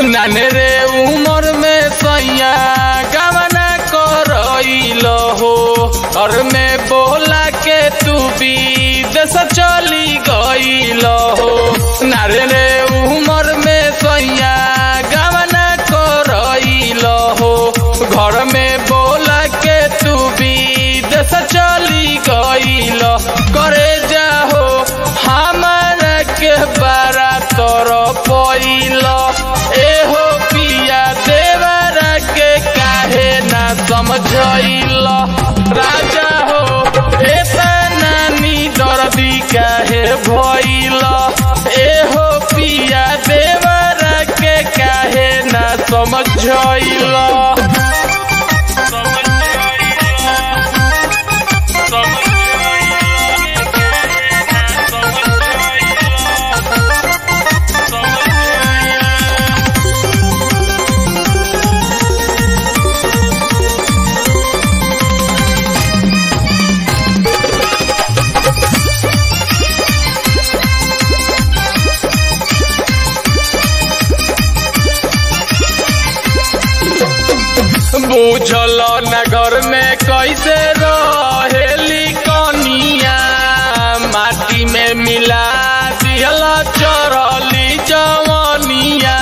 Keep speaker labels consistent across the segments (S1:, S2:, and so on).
S1: नाने रे उमर में सैया गवना करइल हो घर में बोला के तू विदेश चली गइल हो नारे रे उमर में सैया गवना करइल हो घर में बोला के तू विदेश चली गइल करे जाहो हमारा के बारा तोर पैल एहो पिया देवरा के काहे ना समझैल राजा हो एता नानी दर्दी काहे भइल एहो पिया देवरा के काहे ना समझैल बुझल नगर में कैसे रहेली कनिया माटी में मिला दियल चरली जवनिया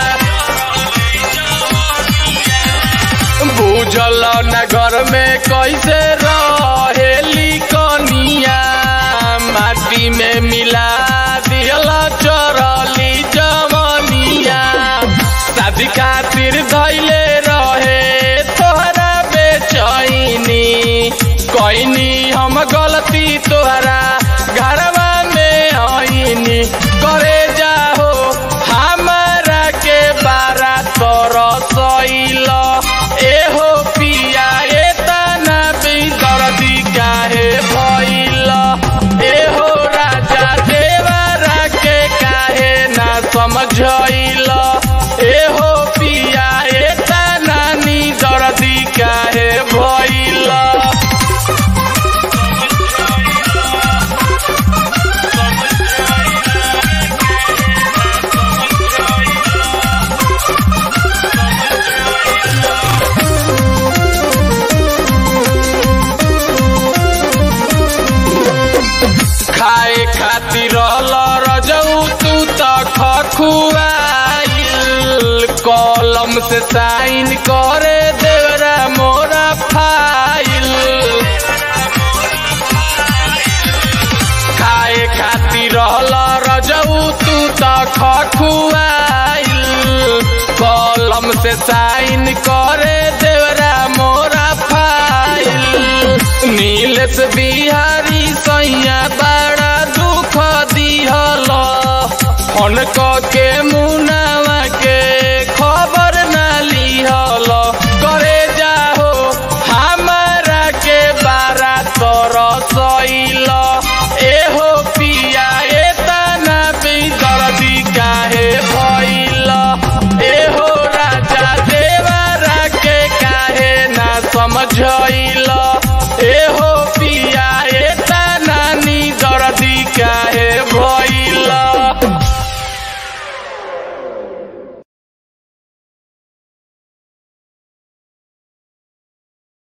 S1: बुझल नगर में कैसे रहेली कनिया माटी में मिला दियल चरली जवनिया शादी खातिर धैले रहे तोहरा बेचैनी कैनी हम गलती तोहरा घरवा में आईनी करे जाहो हमारा के बारा तोर सैल एहो पिया एतना बेदर्दी काहे भइल एहो राजा देवरा के काहे ना समझैल एहो पिया एता नानी दर्दी काहे भइल खाए खातिर रजऊ तू त खखुआइल कलम से साइन करे देवरा मोरा फाइल खाए खातिर रजऊ तू त खखुआइल कलम से साइन करे देवरा मोरा फाइल नीलेश बिहारी सैया बड़ा दुख दिहल हन के मुन